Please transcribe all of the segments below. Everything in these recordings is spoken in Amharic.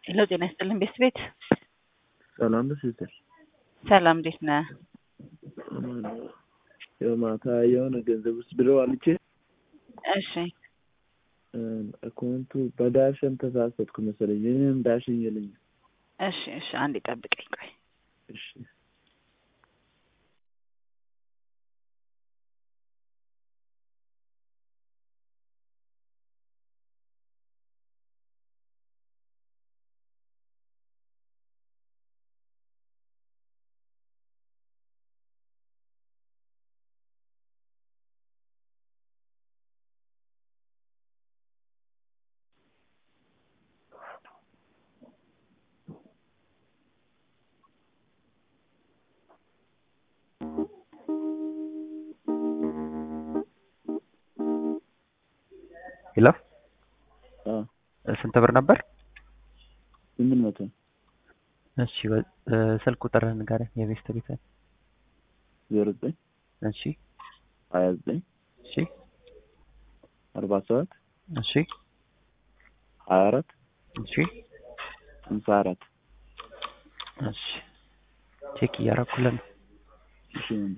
ሄሎ ጤና ይስጥልን ቤት ቤት ሰላም ነሽ ሲስተር? ሰላም እንዴት ነህ? ያው ማታ የሆነ ገንዘብ ውስጥ ብለው አልቼ እሺ አካውንቱ በዳሽን ተሳሳትኩ መሰለኝ። እኔም ዳሽን የለኝም። እሺ እሺ አንዴ ጠብቀኝ ቆይ እሺ ሄሎ አ ስንት ብር ነበር? ስምንት መቶ እሺ በ- እ፣ ስልክ ቁጥርህን ንገረኝ የቤስት ቤት ዜሮ ዘጠኝ እሺ ሀያ ዘጠኝ እሺ አርባ ሰባት እሺ ሀያ አራት እሺ ሃምሳ አራት እሺ ቼክ እያረኩልን ነው። እሺ ወንድም።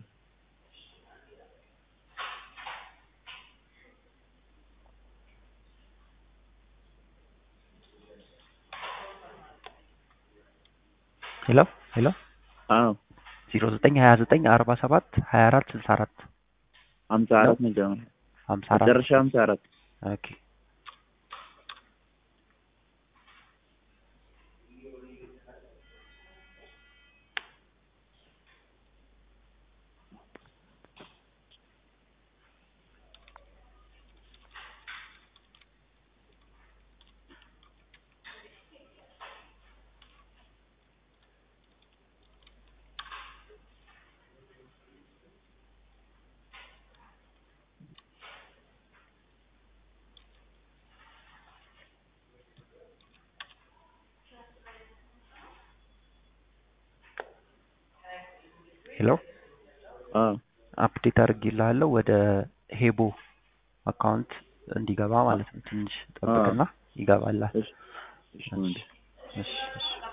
ሄሎ ሄሎ አዎ ዜሮ ዘጠኝ ሀያ ዘጠኝ አርባ ሰባት ሀያ አራት ስልሳ አራት ሀምሳ አራት መጀመሪያ ሀምሳ አራት መጨረሻ ሀምሳ አራት ኦኬ ሄሎ አዎ አፕዴት አድርጌልሃለሁ ወደ ሄቦ አካውንት እንዲገባ ማለት ነው። ትንሽ ጠብቅና ይገባላል። እሺ እሺ ወንድም። እሺ እሺ